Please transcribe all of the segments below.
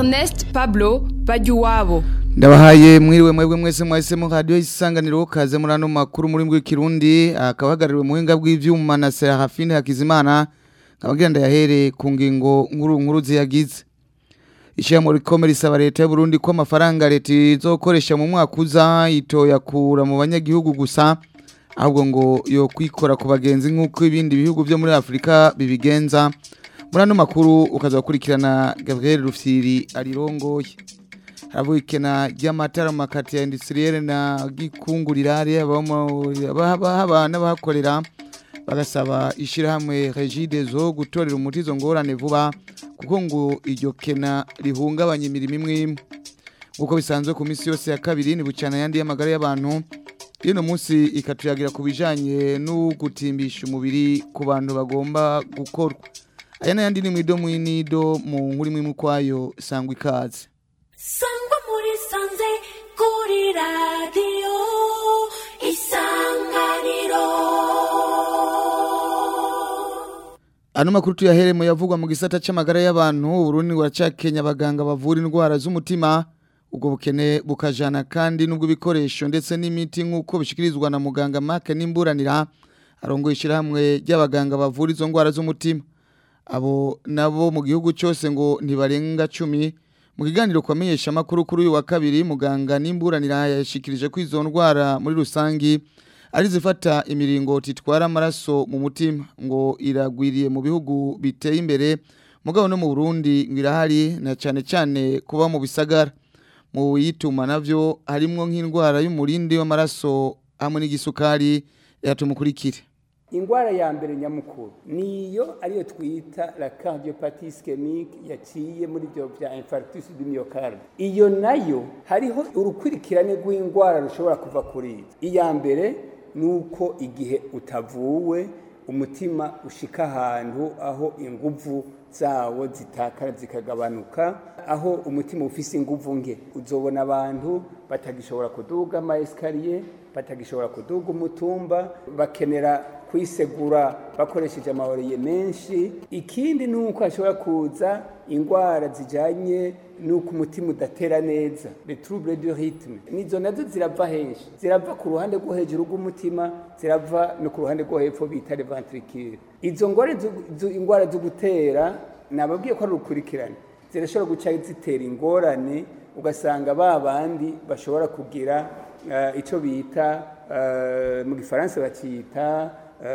Ernest Pablo Bajuwabo ndabahaye mwiriwe mwebwe mwese mwahisemo radiyo isanganiro kaze muri ano makuru muri mbwe kirundi akabahagarariwe muhinga bw'ivyuma na Serafine Hakizimana kabagira ndayahere ku ngingo nkuru nkuru ziyagize Ishamo rikomeye risaba leta y'u Burundi ko amafaranga leta izokoresha mu mwaka uza itoyakura mu banyagihugu gusa ahubwo ngo yo kwikora ku bagenzi nk'uko ibindi bihugu byo muri Afrika bibigenza muri ano makuru ukaza gukurikirana Gabriel Rufyiri arirongoye haravuga ikena ry'amatara mu makati ya industriel na gikungurirare abana n'abahakorera bagasaba ishirahamwe Regide zo gutorera umuti izo ngorane vuba kuko ngo iryo kena rihungabanya imirimo imwe imwe nk'uko bisanzwe ku minsi yose ya kabiri ni bucana yandi y'amagara y'abantu ino munsi ikatuyagira ku bijanye no gutimbisha umubiri ku bantu bagomba gukorwa aya n'ayandi ni mwido mwinido mu nkuru imwe kwayo sangwa ikaze sangwa muri sanze kuri radiyo isanganiro Ano makuru tuyaheremo yavugwa mu gisata c'amagara y'abantu Burundi buracakenya abaganga bavura indwara z'umutima ubwo bukene bukajana kandi nubwo ibikoresho ndetse n'imiti nk'uko bishikirizwa na muganga Mark Nimburanira arongoye ishirahamwe ry'abaganga bavura izo ndwara z'umutima abo nabo mu gihugu cyose ngo ntibarenga cumi mu kiganiro kwamenyesha amakuru kuri uyu wa kabiri muganga Nimburanira yashikirije ko izo ndwara muri rusangi ari zifata imiringoti itwara amaraso mu mutima ngo iragwiriye mu bihugu biteye imbere mugabo no mu Burundi ngo irahari na cyane cyane kuba mu bisagara mu yituma navyo harimwo nk'indwara y'umurindi w'amaraso hamwe n'igisukari yatumukurikire ingwara ya mbere nyamukuru niyo ariyo twita la cardiopathie ischemique yaciye muri byo bya infarctus du myocarde iyo nayo hariho urukurikirane rw'indwara rushobora kuva kuri iyo iya mbere nuko igihe utavuwe umutima ushika ahantu aho inguvu zawo zitakara zikagabanuka aho umutima ufise inguvu nke uzobona abantu batagishobora kuduga ama esikariye batagishobora kuduga umutumba bakenera kwisegura bakoresheje amahoriye menshi ikindi ni uko hashobora kuza indwara zijyanye n'uko umutima udatera neza le trouble du rythme nizo nazo zirava henshi zirava ku ruhande rwo hejuru rw'umutima zirava no ku ruhande rwo hepfo bita le ventricule izo ngwara indwara zo gutera nababwiye ko ari urukurikirane zirashobora guca zitera ingorane ugasanga ba bandi bashobora kugira icyo bita mu gifaransa bakita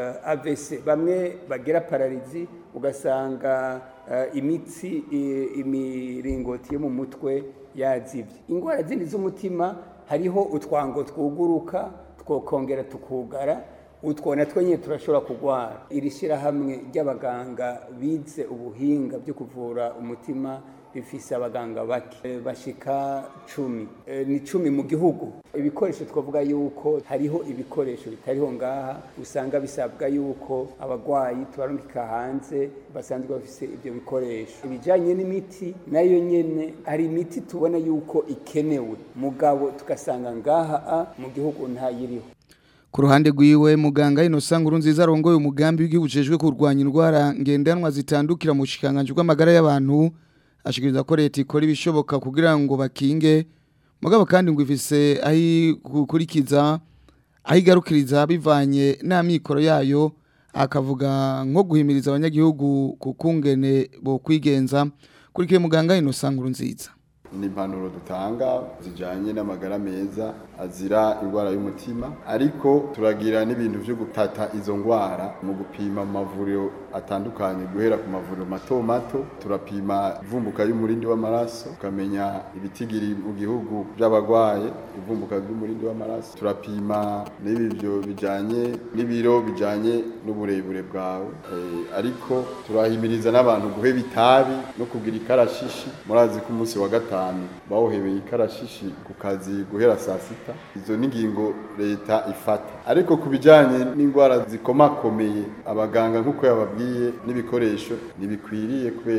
AVC bamwe bagira pararizi ugasanga imitsi imiringoti yo mu mutwe yazibye indwara zindi z'umutima hariho utwango twuguruka twokongera tukugara utwo natwo nyine turashobora kurwara iri shyirahamwe ry'abaganga bize ubuhinga byo kuvura umutima rifise abaganga bake bashika cumi ni cumi mu gihugu ibikoresho twavuga yuko hariho ibikoresho bitariho ngaha usanga bisabwa yuko abagwayi tubarungika hanze basanzwe bafise ibyo bikoresho ibijanye n'imiti nayo nyene hari imiti tubona yuko ikenewe mugabo tugasanga ngaha a mu gihugu ntayiriho ku ruhande rwiwe muganga Innocent Nkurunziza arongoye umugambi w'igihugu ujejwe kurwanya indwara ngendanwa zitandukira mu bushikanganje bw'amagara y'abantu ashikiriza ko leta ikora ibishoboka kugira ngo bakinge mugabo kandi ngo ifise ahi gukurikiza ahigarukiriza bivanye n'amikoro yayo akavuga nko guhimiriza abanyagihugu kukungene bo kwigenza kurikiye muganga Innocent Nkurunziza ni impanuro dutanga zijyanye n'amagara meza azira indwara y'umutima ariko turagira n'ibintu byo gutata izo ndwara mu gupima mu mavuriro atandukanye guhera ku mavuriro mato mato turapima ivumbuka y'umurindi w'amaraso tukamenya ibitigiri mu gihugu by'abarwaye ivumbuka ry'umurindi w'amaraso turapima n'ibyo bijyanye n'ibiro bijyanye n'uburebure bwawe ariko turahimiriza n'abantu guheba itabi no kugira ikarashishi murazi ko umunsi wa gatanu bawuhebeye ikarashishi ku kazi guhera saa sita izo ni ingingo leta ifata ariko ku bijyanye n'indwara zikomakomeye abaganga nk'uko yababwiye n'ibikoresho ntibikwiriye kubera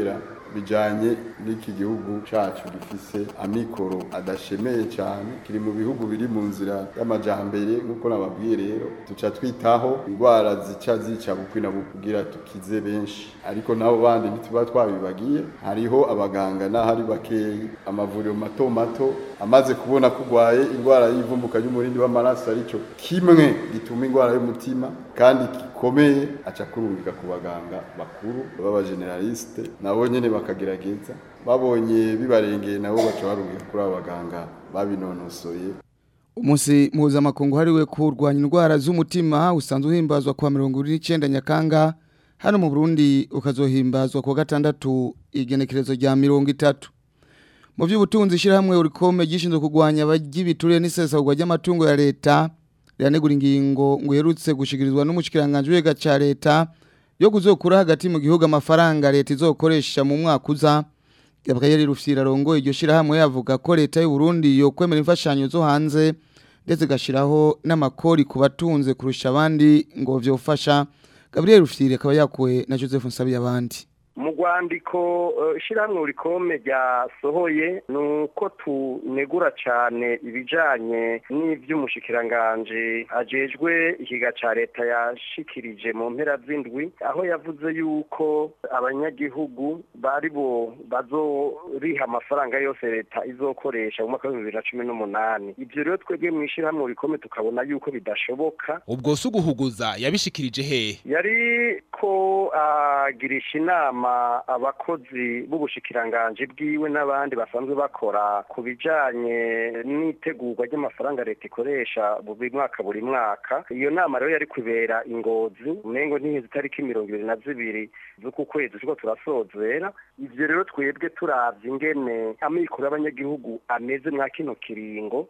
bijanye n'iki gihugu cacu gifise amikoro adashemeye cyane kiri mu bihugu biri mu nzira y'amajambere nk'uko nababwiye rero tuca twitaho indwara zica zica bukwi na bukwi kugira tukize benshi ariko nabo bandi ntituba twabibagiye hariho abaganga n'ahari bakeyi amavuriro mato mato amaze kubona ko urwaye indwara y'ivumbuka ry'umurindi w'amaraso arico kimwe gituma indwara y'umutima kandi gikomeye aca kurungika ku baganga bakuru b'abageneraliste nabo nyene bakagerageza babonye bibarengeye nabo baca barungika kuri abo baganga babinonosoye umunsi mpuzamakungu hariwe kurwanya indwara z'umutima usanzwe uhimbazwa kuwa mirongo ibiri n'icyenda nyakanga hano mu burundi ukazohimbazwa kuwa gatandatu igenekerezo rya mirongo itatu mu by'ubutunzi ishyirahamwe urikome gishinzwe kurwanya abagibiturire n'isesagurwa ry'amatungo ya leta riranegura ingingo ngo iherutse gushikirizwa n'umushikiranganje w'ega ca leta yo kuzokura hagati mu gihugu amafaranga leta izokoresha mu mwaka uza Gabriel Rufyira rongo iryo shirahamwe yavuga ko leta y'u Burundi yo kwemera imfashanyo zo hanze ndetse gashiraho n'amakori ku batunze kurusha abandi ngo vyofasha Gabriel Rufyira akaba yakuwe na Joseph Nsabi abandi mu rwandiko ishyirahamwe urikome ryasohoye ni uko tunegura cyane ibijyanye n'iby'umushyikiranganje ajejwe ikiga cya leta yashikirije mu mpera z'indwi aho yavuze yuko abanyagihugu bari bo bazoriha amafaranga yose leta izokoresha mu mwaka w'ibihumbi bibiri na cumi n'umunani ibyo rero twebwe mu ishyirahamwe urikome tukabona yuko bidashoboka ubwo si uguhuguza yabishikirije hehe yari ko agirisha inama abakozi b'ubushikiranganje bwiwe n'abandi basanzwe bakora ku bijanye n'itegurwa ry'amafaranga leta ikoresha buri mwaka buri mwaka iyo nama rero yari kubera ingozi umengo ntihize itariki mirongo ibiri na zibiri z'uku kwezi turiko turasozera ivyo rero twebwe turavye ingene amikoro y'abanyagihugu ameze mwa kino kiringo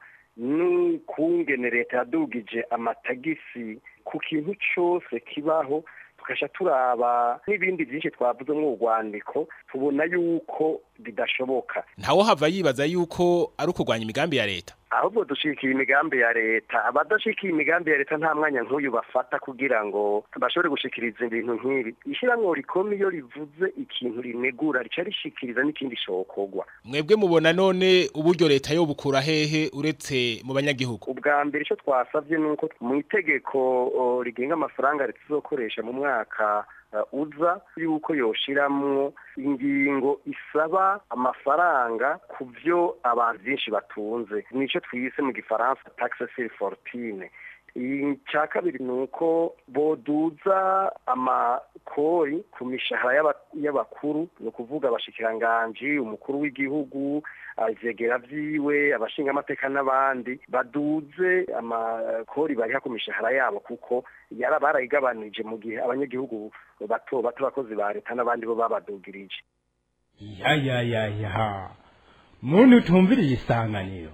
n'ukungene leta yadugije amatagisi ku kintu cose kibaho tugasha turaba n'ibindi byinshi twavuze mu rwandiko tubona yuko bidashoboka ntawo hava yibaza yuko ari ukurwanya imigambi ya leta ahubwo dushikiye imigambi ya leta abadashikiye imigambi ya leta nta mwanya nk'uyu bafata kugira ngo bashobore gushikiriza ibintu nk'ibi ishyirahamwe rikome iyo rivuze ikintu rinegura rica rishikiriza n'ikindi shokorwa mwebwe mubona none uburyo leta yo bukura hehe uretse mu banyagihugu ubwa mbere icyo twasabye ni uko mu itegeko rigenga amafaranga leta izokoresha mu mwaka uza yuko yoshiramwo ingingo isaba amafaranga ku byo abantu benshi batunze nicyo twise mu gifaransa taxe sur fortune icya kabiri ni uko boduza amakori ku mishahara y'abakuru ni ukuvuga abashikiranganji umukuru w'igihugu ivyegera vyiwe abashinga amateka n'abandi baduze amakori bariha ku mishahara yabo kuko yara barayigabanije mu gihe abanyagihugu bato bato abakozi ba leta n'abandi bo babadugirije ya ya ya ya muntu utumviriye isanganiro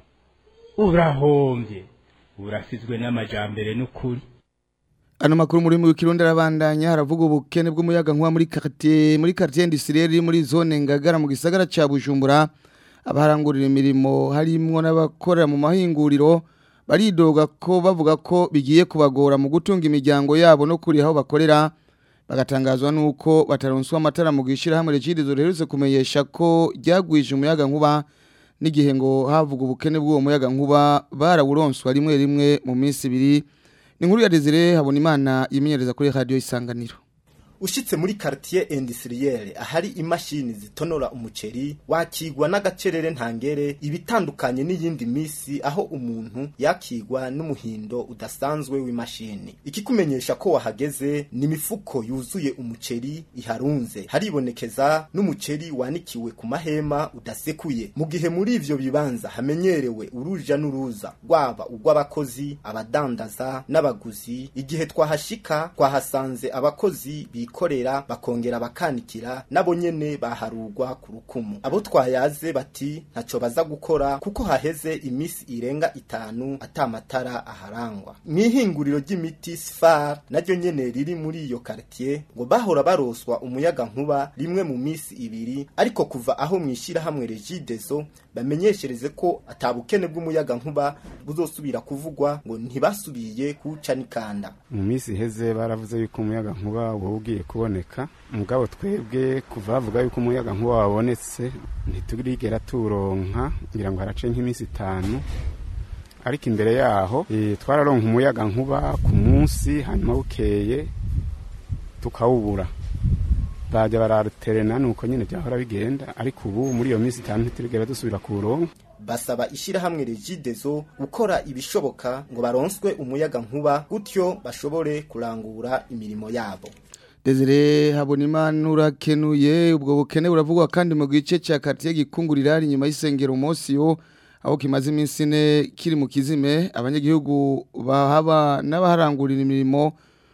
urahombye urasizwe n'amajambere n'ukuri ano makuru muri mu kirundi arabandanya haravuga ubukene bw'umuyaga nkuba muri quartier muri quartier industrielle iri muri zone ngagara mu gisagara ca Bujumbura abaharangurira imirimo harimwo n'abakorera mu mahinguriro baridoga ko bavuga ko bigiye kubagora mu gutunga imiryango yabo no kuri aho bakorera bagatangazwa nuko bataronswa amatara mu gishira hamwe regidizo riherutse kumenyesha ko ryagwije umuyaga nkuba n'igihe ngo havuga ubukene bw'uwo muyaga nkuba barawuronswa rimwe rimwe mu minsi ibiri ni nkuru ya Desire habona imana yimenyereza kuri radio isanganiro ushitse muri quartier industrielle ahari imashini zitonora umuceri wakigwa n'agacerere ntangere ibitandukanye n'iyindi misi aho umuntu yakigwa n'umuhindo udasanzwe w'imashini ikikumenyesha ko wahageze ni imifuko yuzuye umuceri iharunze haribonekeza n'umuceri wanikiwe ku mahema udasekuye mu gihe muri ivyo bibanza hamenyerewe uruja n'uruza rwaba urw'abakozi abadandaza n'abaguzi igihe twahashika twahasanze abakozi bikorera bakongera bakanikira nabo nyene baharugwa ku rukumu abo twayaze bati ntaco baza gukora kuko haheze imisi irenga itanu atamatara aharangwa mw'ihinguriro ry'imiti sfar naryo nyene riri muri iyo quartier ngo bahora baroswa umuyaga nkuba rimwe mu misi ibiri ariko kuva aho mwishira hamwe regideso bamenyeshereze ko atabukene bw'umuyaga nkuba buzosubira kuvugwa ngo ntibasubiye kuca nikanda mu misi iheze baravuze yuko umuyaga nkuba wowe ugiye ugiye kuboneka mugabo twebwe kuva bavuga yuko umuyaga nkuba wabonetse ntiturigera turonka ngira ngo harace nk'iminsi itanu ariko imbere yaho eh, twararonka umuyaga nkuba ku munsi hanyuma bukeye tukawubura bajya bararuterena nuko nyine byahora bigenda ariko ubu muri iyo minsi itanu ntiturigera dusubira kuwuronka basaba ishyirahamwe regidezo gukora ibishoboka ngo baronswe umuyaga nkuba gutyo bashobore kurangura imirimo yabo Desire Habonimana urakenuye ubwo bukene buravugwa kandi mu gice cya quartier gikungurira ari nyuma y'isengero Mosio aho kimaze iminsi ine kiri mu kizime abanyagihugu bahaba n'abaharangurira imirimo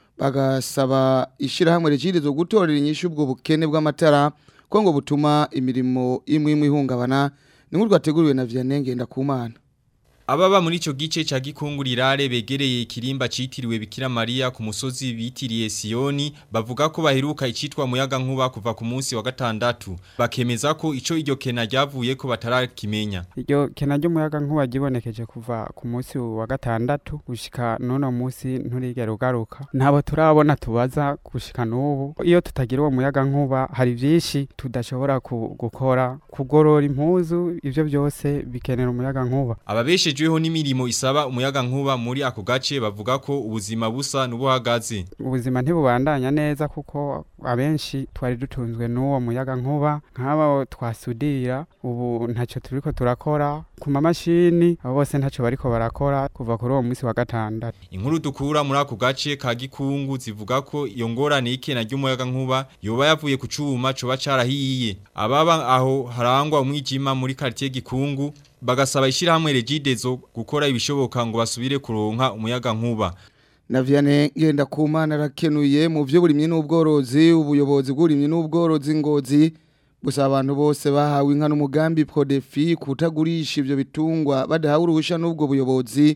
bagasaba ishirahamwe regidezo gutorera inyishu ubwo bukene bw'amatara ko ngo butuma imirimo imwe imwe ihungabana ni nk'urwo rwateguriwe na Vianney Ngendakumana Ababa muri ico gice ca gikunguriraare begereye ikirimba citiriwe Bikira Maria ku musozi bitiriye Sioni bavuga ko baheruka icitwa muyaga nkuba kuva ku munsi wa gatandatu bakemeza ko ico iryo kena ryavuye ko batarakimenya iryo kena ry'umuyaga nkuba gibonekeje kuva ku munsi wa gatandatu gushika n'uno munsi nturigera ugaruka ntabo turabona tubaza gushika n'ubu iyo tutagira uwo muyaga nkuba hari vyinshi tudashobora ku- gukora kugorora impuzu ivyo byose bikenera umuyaga nkuba Ababeshejweho n'imirimo isaba umuyaga nkuba muri ako gace bavuga ko ubuzima busa n'ubuhagaze ubuzima ntibubandanya neza kuko abenshi twari dutunzwe n'uwo muyaga nkuba nk'abo twasudira ubu ntacyo turiko turakora ku mamashini abo bose ntacyo bariko barakora kuva kuri uwo munsi wa gatandatu Inkuru dukura muri ako gace ka gikungu zivuga ko iyo ngorane y'ikena ry'umuyaga nkuba yoba yavuye ku cuma coba carahiye ababa aho harangwa umwijima muri quartier gikungu bagasaba ishirahamwe Regidezo gukora ibishoboka ngo basubire kuronka umuyaga nkuba na Vianney Ngendakumana arakenuye mu by'uburimyi n'ubworozi ubuyobozi bw'uburimyi n'ubworozi ngozi gusa abantu bose bahawe inka n'umugambi Prodefi kutagurisha ivyo bitungwa badahawe uruhusha n'ubwo buyobozi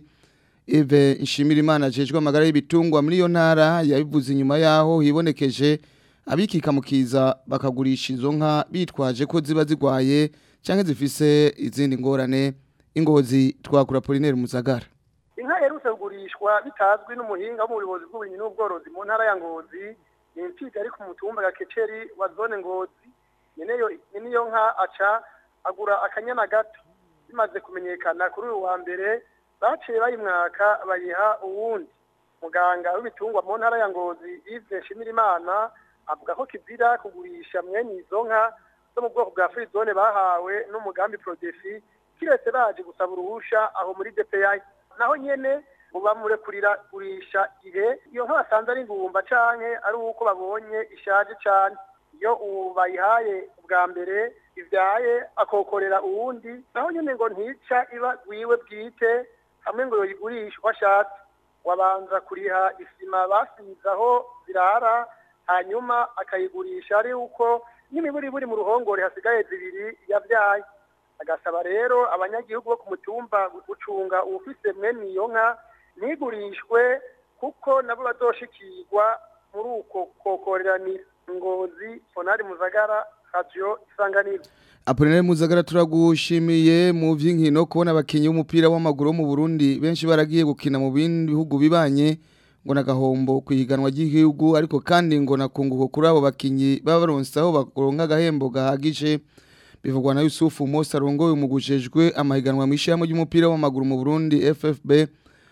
Eve Nshimirimana ajejwe amagara y'ibitungwa muri iyo ntara yabivuze inyuma yaho hibonekeje abikika mukiza bakagurisha izo nka bitwaje ko ziba zigwaye canke zifise izindi ngorane ingozi twakura Polinaire Muzagara inka yerutse kugurishwa bitazwi n'umuhinga wo mu buyobozi bw'uburimyi n'ubworozi mu ntara ya ngozi ni impfiga ari ku mutumba gakeceri wa zone ngozi nyeneyo niyo nka aca agura akanyana gato bimaze kumenyekana kuri uyu wa mbere baciye bayimwaka bayiha uwundi muganga w'ibitungwa mu ntara ya ngozi Yves Nshimirimana avuga ko kizira kugurisha mwene izo nka zo mu bwoko bwa frizone bahawe n'umugambi Prodefi kiretse baje gusaba uruhusha aho muri DPI naho nyene ngo bamurekurira gurisha ihe iyo nka basanze ari ingumba canke ari uko babonye ishaje cane iyo ubu bayihaye ubwa mbere ivyaye akokorera uwundi naho nyene ngo ntica iba gwiwe bwite hamwe ngo yoyigurisha uko ashatse wabanza kuriha isima basize aho zirara hanyuma akayigurisha ari uko n'imiburi buri mu ruhongore hasigaye zibiri yavyaye agasaba rero abanyagihugu bo ku mutumba gucunga uwufise mwene iyo nka ntigurishwe kuko nabo bazoshikirwa muri uko kokoreranira ngozi fonari muzagara radio isanganiro Apolinari Muzagara turagushimiye mu vy'inkino kubona abakinyi b'umupira w'amaguru wo mu Burundi benshi baragiye gukina mu bindi bihugu bibanye ngo nagahombo kwihiganwa ry'igihugu ariko kandi ngo nakunguko kuri abo bakinyi baba baronsaho baronka agahembo gahagije bivugwa na Yusufu Musa arongoye umugujejwe amahiganwa mwishamo ry'umupira w'amaguru mu Burundi FFB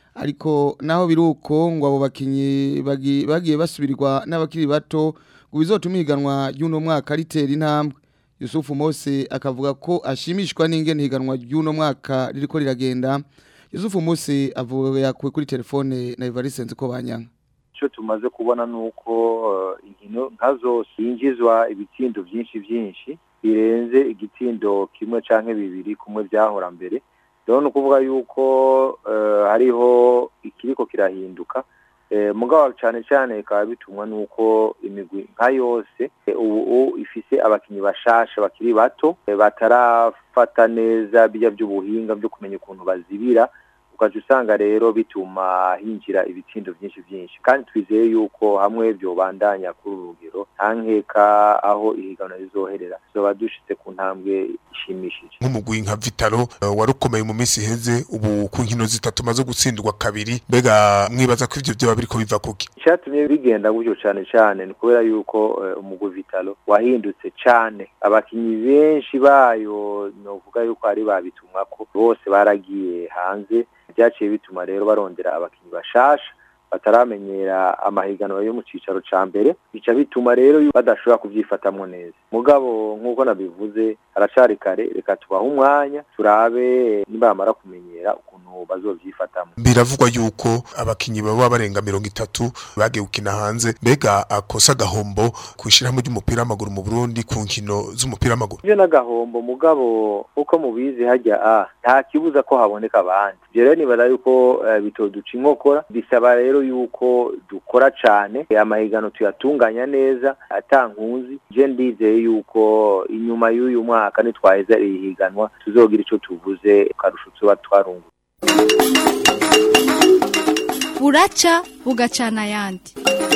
ariko naho biruko ngo abo bakinyi bagi- bagiye basubirirwa n'abakiri bato ngo bizotuma ihiganwa ry'uno mwaka ritera intambwe Yusufu Mose akavuga ko ashimishwa n'ingene higanwa ry'uno mwaka ririko riragenda Yusufu Mose avuga yakuwe kuri telefone na Evariste Nziko banyanga icyo tumaze kubona ni uko eh, inkino nka zose yinjizwa ibitsindo byinshi byinshi birenze igitindo kimwe canke bibiri kumwe byahora mbere rero ni ukuvuga yuko eh, hariho ikiriko kirahinduka Eh, mugabo cyane cyane bikaba bitumwa n'uko imigwi nka yose eh, ubu ifise abakinyi bashasha bakiri bato eh, batarafata neza bijya by'ubuhinga byo kumenya ukuntu bazibira ukaca usanga rero bituma hinjira ibitsindo byinshi byinshi kandi twizeye yuko hamwe byobandanya kuri uru rugero nta nkeka aho ihiganwa rizoherera tuzoba dushitse ku ntambwe ishimishije nk'umugwi nka Vitalo uh, warukomeye mu minsi iheze ubu ku nkino zitatu maze gutsindwa kabiri mbega mwibaza ko ivyo vyoba biriko biva kuki icyatumye bigenda gutyo cyane cyane ni kubera yuko eh, umugwi Vitalo wahindutse cyane abakinyi benshi bayo novuga yuko ari babitumwako bose baragiye hanze byaciye bituma rero barondera abakinyi bashasha bataramenyera amahiganwa yo mu cicaro ca mbere bica bituma rero yu- badashobora kuvyifatamwo neza mugabo nk'uko nabivuze haracari kare reka tubahe umwanya turabe nibamara kumenyera ukuntu bazovyifatamwo biravugwa yuko abakinyi baba barenga mirongo itatu bagiye gukina hanze mbega akosa agahombo ku ishyirahamwe ry'umupira w'amaguru mu Burundi ku nkino z'umupira w'amaguru ivyo n'agahombo mugabo uko mubizi hajya a nta kibuza ko haboneka abandi ivyo rero nibara yuko eh, bitoduca inkokora bisaba rero yuko dukora cane eh, amahigano tuyatunganya neza ata nkuzi je ndizeye yuko inyuma y'uyu mwaka nitwaheza iri higanwa tuzogira ico tuvuze karusho tuba twarunguye buraca bugacana ayandi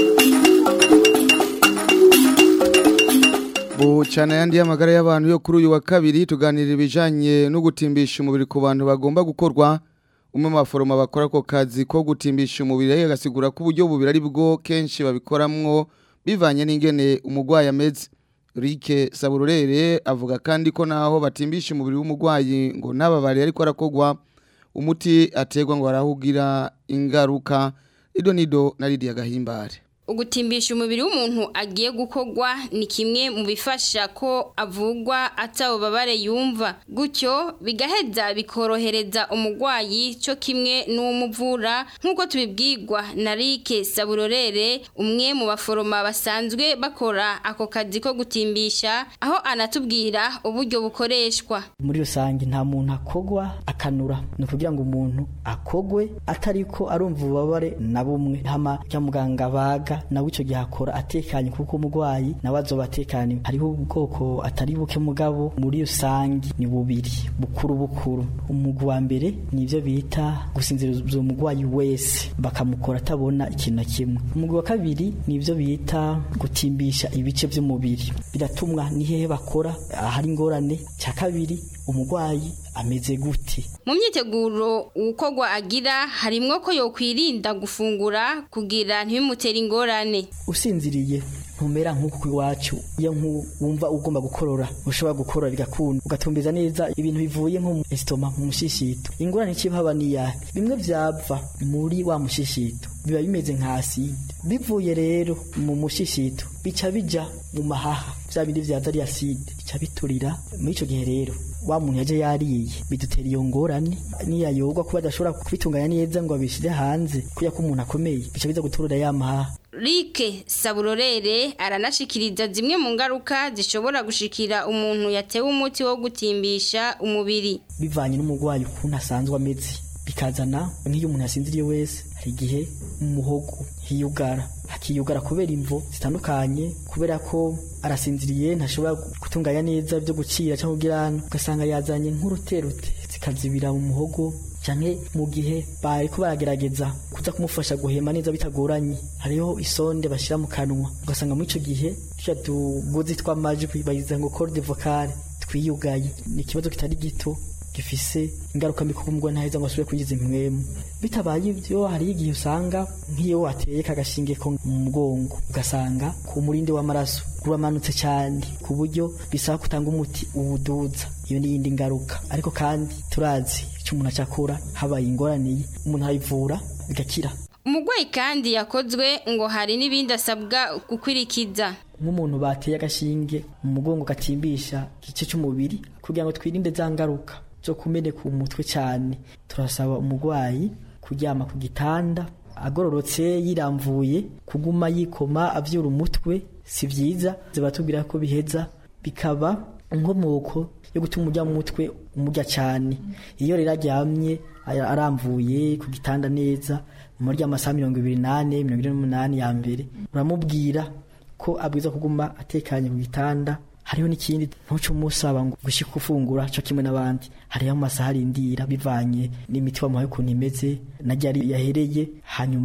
Bucana yandi y'amagara y'abantu yo kuri uyu wa kabiri tuganirira ibijanye no gutimbisha umubiri ku bantu bagomba gukorwa umwe mu baforoma bakora ako kazi ko gutimbisha umubiri agasigura ko uburyo bubiri ari bwo kenshi babikoramwo bivanye n'ingene umurwayi ameze Rike Sabururere avuga kandi ko naho batimbisha umubiri w'umurwayi ngo ntababare ariko arakogwa umuti ategwa ngo arahugira ingaruka ido nido na Lydia Gahimbare Ugutimbisha umubiri w'umuntu agiye gukogwa ni kimwe mu bifasha ko avugwa atawubabare yumva gutyo bigaheza bikorohereza umurwayi cyo kimwe n'uwumuvura nk'uko tubibwirwa na Rike Saburorere umwe mu baforoma basanzwe bakora ako kazi ko gutimbisha aho anatubwira uburyo bukoreshwa muri rusange nta muntu akogwa akanura ni ukugira ngo umuntu akogwe atariko arumva ububabare na bumwe hama rya muganga baga nawe icyo gihe akora atekanye kuko umurwayi nawe azoba atekanye hariho ubwoko atari buke mugabo muri rusange ni bubiri bukuru bukuru umugwi wa mbere ni ibyo bita gusinziriza umurwayi wese bakamukora atabona ikintu na kimwe umugwi wa kabiri ni ibyo bita gutimbisha ibice by'umubiri biratumwa ni hehe bakora ahari ingorane cya kabiri umurwayi ameze gute mu myiteguro ukogwa agira harimwo ko yokwirinda gufungura kugira ntibimutere ingorane usinziriye ntumera nk'uko iwacu iyo wumva ugomba gukorora ushobora gukorora bigakunda ugatumbiza neza ibintu bivuye nko mu esitoma mu mushishito ingorane ikibaba ni iyahe bimwe byava muri wa mushishito biba bimeze nka aside bivuye rero mu mushishito bica bija mu mahaha bya bindi byaza ari aside bica biturira muri icyo gihe rero wa muntu yaje yariye bidutera iyo ngorane niyayogwa kuba adashobora kubitunganya neza ngo abishyize hanze kubera ko umuntu akomeye bica biza guturira ya mahaha Rike Saburorere aranashikiriza zimwe mu ngaruka zishobora gushikira umuntu yatewe umuti wo gutimbisha umubiri bivanye n'umurwayi ukuntu asanzwe ameze bikazana nk'iyo umuntu yasinziriye wese hari igihe mu muhogo hiyugara hakiyugara kubera imvo zitandukanye kubera ko arasinziriye ntashobora gutunganya neza byo gucira cyangwa ubwirana ugasanga yazanye nk'uruterute zikazibira mu muhogo cyane mu gihe bari ko baragerageza kuza kumufasha guhema neza bitagoranye hariho isonde bashyira mu kanwa ugasanga muri icyo gihe tujya tugozi tw'amajwi bayiza ngo corde vocale twiyugaye ni ikibazo kitari gito gifise ingaruka mbi kuko umugore ntaheza ngo asubire kugiza impwemu bitabaye ibyo hari igihe usanga nk'iyo wateye kagashinge ko mu mugongo ugasanga ku murindi w'amaraso uramanutse cyane ku buryo bisaba kutanga umuti uwuduza iyo ni iyindi ngaruka ariko kandi turazi icyo umuntu acyakora habaye ingorane umuntu arayivura bigakira umurwayi kandi yakozwe ngo hari n'ibindi asabwa gukurikiza nk'umuntu bateye agashinge mu mugongo gatimbisha igice cy'umubiri kugira ngo twirinde za ngaruka zo kumeneka umutwe cyane turasaba umurwayi kuryama ku gitanda agororotse yiramvuye kuguma yikoma abyura umutwe si byiza ziba tubwira ko biheza bikaba inkomoko yo gutuma umujya mu mutwe umujya cyane iyo rero aryamye aramvuye ku gitanda neza muri amasaha mirongo ibiri n'ane mirongo ine n'umunani ya mbere uramubwira ko abwiza kuguma atekanye ku gitanda hariho n'ikindi ntuce umusaba ngo gushyika ufungura cyo kimwe n'abandi hariho amasaha arindira bivanye n'imiti wamuhaye ukuntu imeze na ryari yahereye hanyuma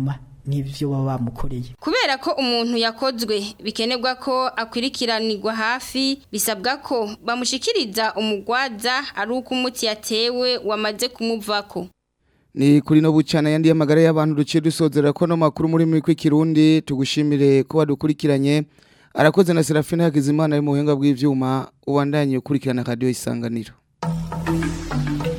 n'ibyo baba bamukoreye Kubera ko umuntu yakozwe bikenerwa ko akwirikiranirwa hafi bisabwa ko bamushikiriza umugwaza ari uko umuti yatewe wamaze kumuvako. Ni kuri no bucana yandi y'amagara y'abantu duciye dusozera ko no makuru muri mikwi kirundi tugushimire ko badukurikiranye arakoze na Serafine Hakizimana ari mu buhinga bw'ivyuma ubandanye ukurikirana radio isanganiro